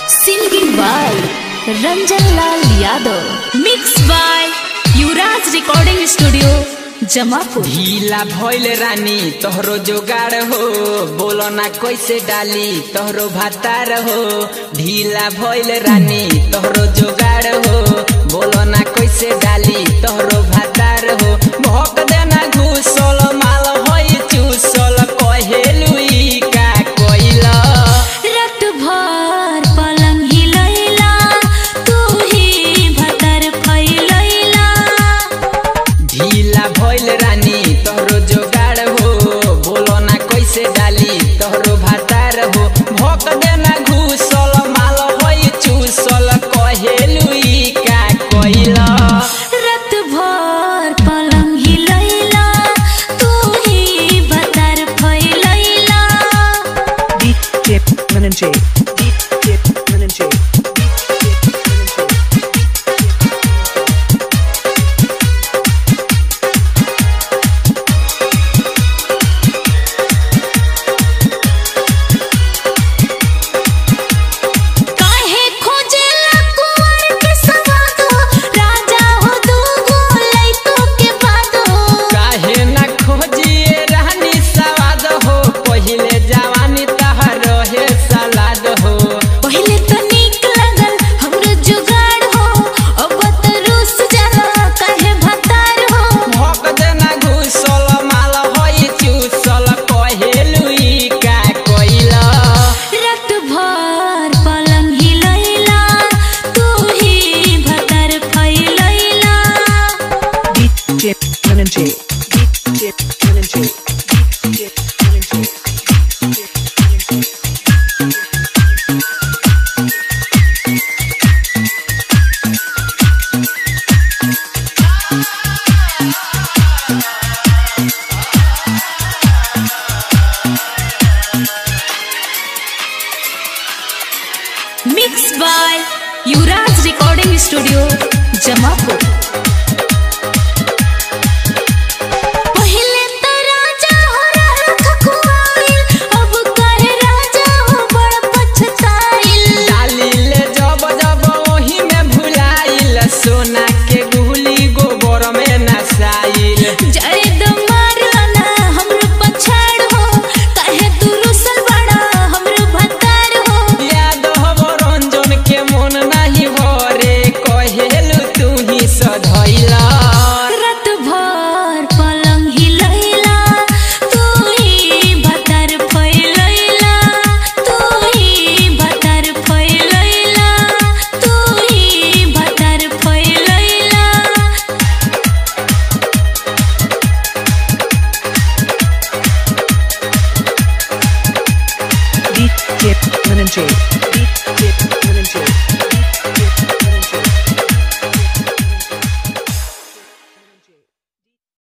Singing by Ranjan Lal Yadav. Mixed by Yuvraj Recording Studio, Jamapur. ढीला भइल रानी तोहरो जोगाड़ हो बोलो ना कैसे डाली तोहरो भातार हो ढीला भइल रानी तोहरो जोगाड़ हो बोलो ना कैसे डाली तोहरो भातार हो भोक देना घुसल माल होई चूसल कहेलु ई का कोइला रात भर पलंग हिलैला तू ही भतर फैलैला ढीला भइल रानी तोहरो जोगाड़ हो बोलो ना कैसे डाली तोहरो भातार हो भोक देना घुसल माल होई चूसल कहेलु ई का कोइला रात भर पलंग हिलैला तू ही भतर फैलैला Deep dip lemon J. Deep dip lemon J. Deep dip lemon J. काहे खोजेला कुंवर के सवाद राजा हो दूगो लइको के बादो काहे ना खोजिए रानी सवाद हो पहिले जवानी तहर रहे सलाद हो पहिले तो नीक लगल हमरो जुगाड़ हो अब तो रूस जाला काहे भतार हो भोक देना घुसल माल होई चूसल कहेलु ई का कोइला रात भर पलंग हिलैला तू ही भतर फैलैला Deep dip lemon J. Deep dip lemon J. Deep dip lemon J. Deep dip lemon J. Mix by Yuvraj recording studio Jamapur पहिले तो राजा हो रहल खकुआइल, अब काहे राजा हो बड़ पछताइल। डाली ले जब जब ओही में भुलाइल सोना के गुली गोबर में नसाइल जाए दो मारना हमरो पछाड़ हो, काहे तू रुसल बाड़ा हमरो भतार हो। याद हो रंजन के मन नहीं भरे कहेलु तू ही सधैला रात भर पलंग हिलैला, तू ही भतर फैलैला, तू ही भतर फैलैला, तू ही भतर फैलैला। Deep dip lemon J.